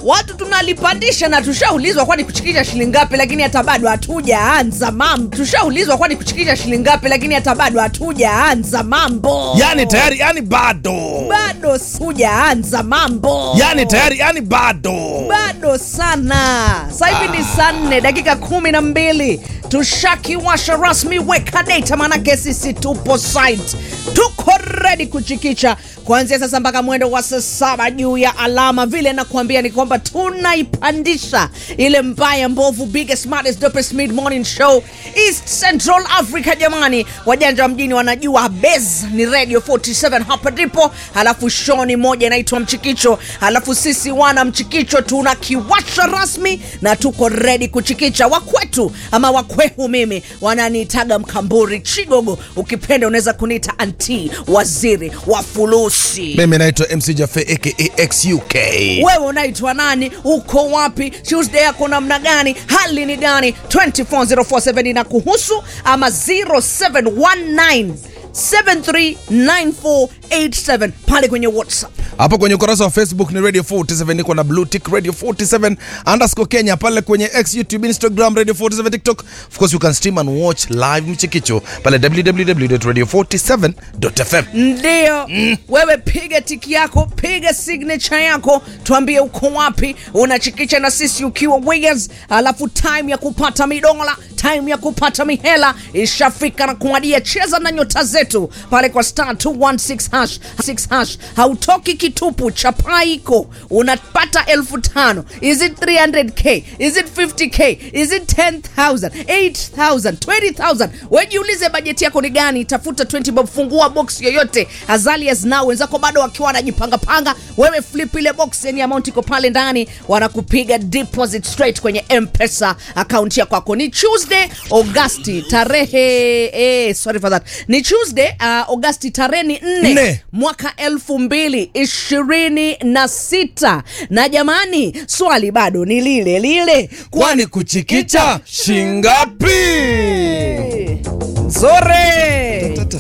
watu tunalipandisha na tushaulizwa kwani kuchikicha shilingi ngapi lakini hata bado hatujaanza mambo tushaulizwa kwani kuchikicha shilingi ngapi lakini hata bado hatujaanza mambo yani tayari yani bado bado hujaanza mambo yani tayari yani bado bado sana sasa hivi ni saa nne dakika kumi na mbili tushakiwasha rasmi weka data manake sisi tupo site tuko redi kuchikicha kuanzia sasa mpaka mwendo wa saa saba juu ya alama vile nakuambia ni kwamba tunaipandisha ile mbaya mbovu biggest smartest dopest mid morning show east central africa jamani wajanja wa mjini wanajua bes ni radio 47 hapa ndipo halafu show ni moja inaitwa mchikicho halafu sisi wana mchikicho tunakiwasha rasmi na tuko redi kuchikicha wakwetu ama wakwehu mimi wananiitaga mkamburi chigogo ukipenda unaweza kuniita anti waziri wa fulusi mimi naitwa mc jafe aka xuk wewe unaitwa nani uko wapi tuesday yako namna gani hali ni gani 24047 na kuhusu ama 0719 739487 pale kwenye whatsapp hapo kwenye ukurasa wa facebook ni radio 47 niko na blue tick radio 47 underscore kenya pale kwenye x youtube instagram radio 47 tiktok of course you can stream and watch live mchikicho pale www.radio47.fm ndio mm. wewe piga tiki yako piga signature yako tuambie uko wapi unachikicha na sisi ukiwa Wiggins alafu time ya kupata midola time ya kupata mihela ishafika na kuadia cheza na nyota zetu pale kwa star 216 hash 6 hash hautoki kitupu chapa iko unapata elfu tano is it 300k is it 50k is it 10000 8000 20000 wejiulize bajeti yako ni gani tafuta 20 bob fungua box yoyote azalias nao wenzako bado wakiwa wanajipangapanga wewe flip ile box yani amount iko pale ndani wanakupiga deposit straight kwenye mpesa akaunti ya kwako ni tuesday augasti tarehe eh, sorry for that ni tuesday uh, augasti tarehe ni nne Nne. mwaka elfu mbili ishirini na sita na jamani swali bado ni lile lile kwani kuchikicha shingapi nzuri